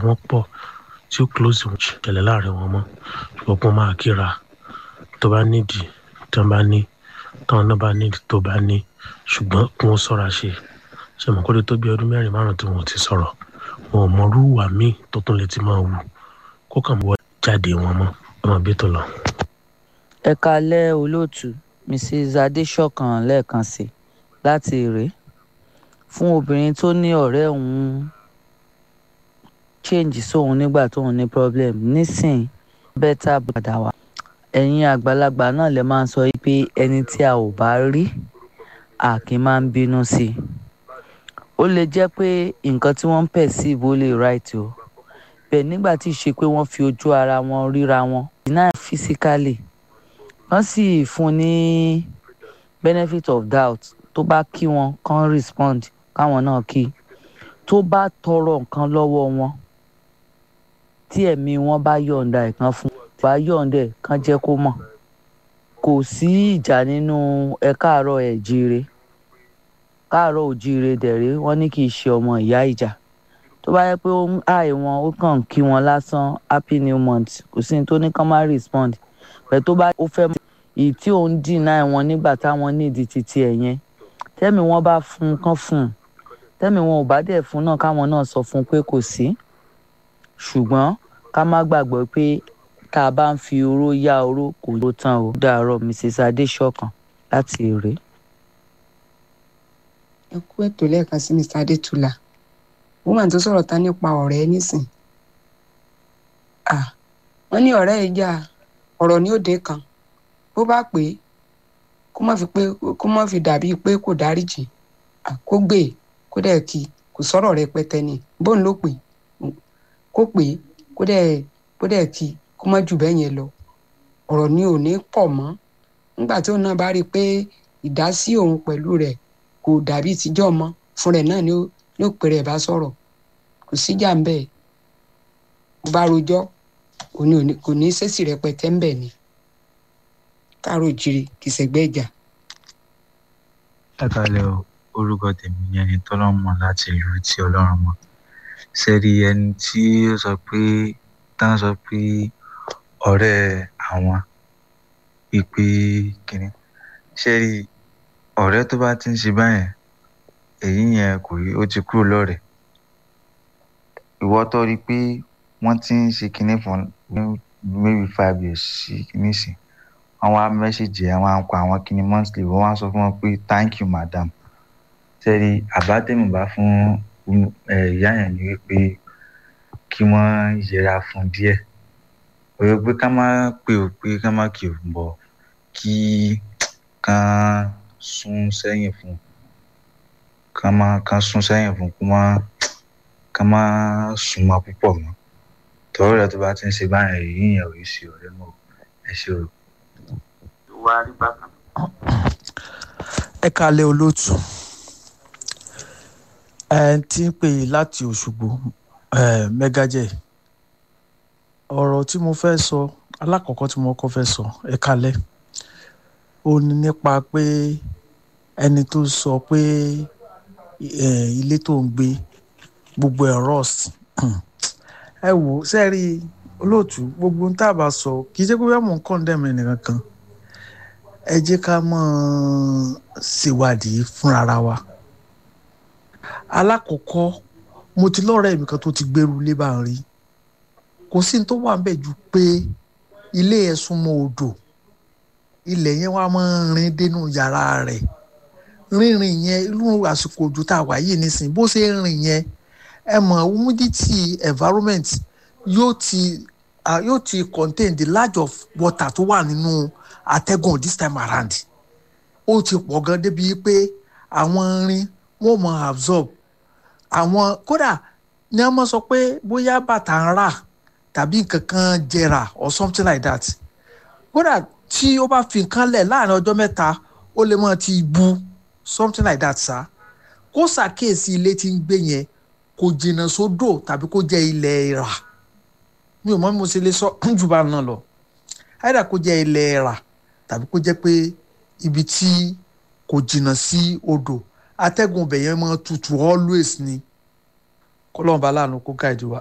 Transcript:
wọ́n pọ̀ tí ó close wọn ṣẹlẹ̀ láàrin wọn mọ́ ṣùgbọ́n kó máa kíra tó bá nídìí tó bá ní táwọn náà bá nídìí tó bá ní ṣùgbọ́n kí wọ́n sọ́ra ṣe ṣe mọ̀ kó lè tó bí ọdún mẹ́rin márùn tí wọn ò ti sọ̀rọ̀ wọn ò mọrú ìwà míì tó tún lè ti máa wù kó kàn wọ jáde wọn mọ́ ọmọ bí tó lọ. ẹ kalẹ́ olóòtú mrs adéṣọ̀kan lẹ́ẹ̀kan sí láti èrè fún obìnrin tó ní ọ̀rẹ́ òun change sóun nígbà tóun ní problem nísìn bẹ́tà padà wá ẹ̀yin àgbàlagbà náà lè máa ń sọ pé ẹni tí a ò bá rí a kì í máa ń bínú sí i ó lè jẹ́ pé nǹkan tí wọ́n ń perceive ó lè right o bẹ́ẹ̀ nígbà tí ì ṣe pé wọ́n fi ojú ara wọn ríra wọn deny physically wọ́n sì fún ní benefit of doubt tó bá kí wọn kàn respond káwọn náà kí tó bá tọrọ nǹkan lọ́wọ́ wọn tí ẹ̀mí wọn bá yọ̀ǹda ẹ̀ kan fún bá yọ̀ǹda ẹ̀ kan jẹ́ kó mọ̀ kò sí ìjà nínú ẹ káàárọ̀ ẹ̀ jíire káàárọ̀ òjíire dẹ̀rẹ́ wọ́n ní kì í ṣe ọmọ ìyá ìjà tó bá yẹ pé ó ń àì wọn ó kàn kí wọn lásán happy new month kò sí ní tó ní kán má respond pẹ̀ tó bá ó fẹ́ èyí tí òun deny wọn nígbà táwọn nídìí títí ẹ̀ yẹn tẹ́mi wọn bá fún un kán fún un tẹ́mi wọn ò bá dẹ̀ fún náà káwọn náà sọ fún un pé kò sí ṣùgbọ́n ká má gbàgbọ́ pé tá a bá ń fi oró yá oró kò ló tán o dàárọ̀ mrs adéṣọ̀kan láti èrè. ẹ kú ètò lẹ́ẹ̀kan sí mr adétúlà woman tó sọ̀rọ̀ ta nípa ọ̀rẹ́ nísìn wọ́n ní ọ̀rẹ́ yìí jà ọ̀rọ̀ ní òde kan bó bá pè é kó má fi pé kó má fi dàbí pé kò dáríjì kó gbé e kó dẹ̀ kí kò sọ̀rọ̀ rẹpẹtẹ ni bóun ló pè kó pè é kó dẹ̀ kó dẹ̀ kí kó má jù bẹ́ẹ̀ yẹn lọ ọ̀rọ̀ ni ò ní pọ̀ mọ́ nígbà tí òun náà bá rí i pé ìdásí òun pẹ̀lú rẹ̀ kò dàbí tíjọ́ mọ́ fún rẹ̀ náà ni ó pè rẹ̀ bá sọ̀rọ̀ kò síjà ń bẹ̀ bó bá rojọ́ kò ní sẹ́sì rẹpẹtẹ ń bẹ̀ ni káàró jire kì í sẹ́gbẹ́ ìjà. ẹ kálẹ̀ o orúkọ tèmi ni ẹni tọ́lọ́run mọ̀ láti ìlú tí ọlọ́run mọ̀ sẹ́rí ẹni tí ó sọ pé tán sọ pé ọ̀rẹ́ àwọn pípé kìnní sẹ́rí ọ̀rẹ́ tó bá ti ń ṣe báyẹn èyí yẹn kò rí ó ti kúrò lọ́rẹ̀ ìwọ tó rí i pé wọ́n ti ń ṣe kìnní fún maybe five years sí kìnní sí wọ́n wá mẹ́sẹ̀gì ẹ̀ wọ́n á kọ àwọn kìnní monthly wọ́n wá sọ fún wọn pé thank you madam sẹ́rí àbátẹ́mi bá fún ìyá yẹn ni wípé kí wọ́n yẹra fún díẹ̀ òye pé ká má pè ó pé ká má kì í bọ̀ kí kán sún sẹ́yìn fún ká má kán sún sẹ́yìn fún kó má ká má sún mọ́ púpọ̀ mọ́ tọ́rọ̀ rẹ̀ tó bá ti ń ṣe báyìí èyí yẹn ò yí sí ọ̀rẹ́ mọ́ ẹ ṣe o. wá rí bákan. ẹ kalẹ̀ olóòtú ẹ ti ń pè láti òṣùgbò mẹgàjẹ ọ̀rọ̀ tí mo fẹ́ sọ alákọ̀ọ́kọ́ tí mo kọ́ fẹ́ sọ ẹ kalẹ̀ ó ní nípa pé ẹni tó sọ pé ilé tó ń gbé gbogbo ẹ̀ rust ẹ wò sẹ́ẹ̀rí olóòtú gbogbo ń tàbá sọ kì í ṣe pé bẹ́ẹ̀ mò ń condemn ẹnìkan kan ẹ jẹ́ ká mọ̀ ṣèwádìí fúnra wa alákọ̀ọ́kọ́ mo ti lọ́rẹ̀ẹ́ mi kan tó ti gbèrú ilé bá ń rí kò sí ní tó wà ń bẹ̀ ju pé ilé ẹ̀ súnmọ́ odò ilẹ̀ yẹn wá máa ń rin dénú yàrá rẹ̀ rínrin yẹn irú àsìkò òjò tá a wà yìí nísìnyí bó ṣe ń rìn yẹn ẹ mọ̀ humidity environment yóò ti uh, yóò ti contain the large of water tó wà nínú atẹ́gùn this time around ó ti pọ̀ gan débi pé àwọn irin wọ́n mọ̀ absorb àwọn kódà ní wọ́n mọ̀ sọ pé bóyá bàtà ń rà tàbí nǹkan kan jẹrà or something like that kódà tí ó bá fi nǹkan lẹ̀ láàrin ọjọ́ mẹ́ta ó lè mọ̀ ti bu something like that sá kó ṣàkíyèsí ilé tí ń gbé yẹn kò jìnnà sódò tàbí kó jẹ́ ilẹ̀ ìrà mi ò mọ̀ bí mo ṣe lè sọ jù bá náà lọ àìdá kó jẹ́ ilẹ̀ ìrà tàbí kó jẹ́ pé ibi tí kò jìnnà sí odò atẹ́gùn ibẹ̀ yẹn máa tutù always ni kọ́lọ́ọ̀bá láàánú kó gáàdì wa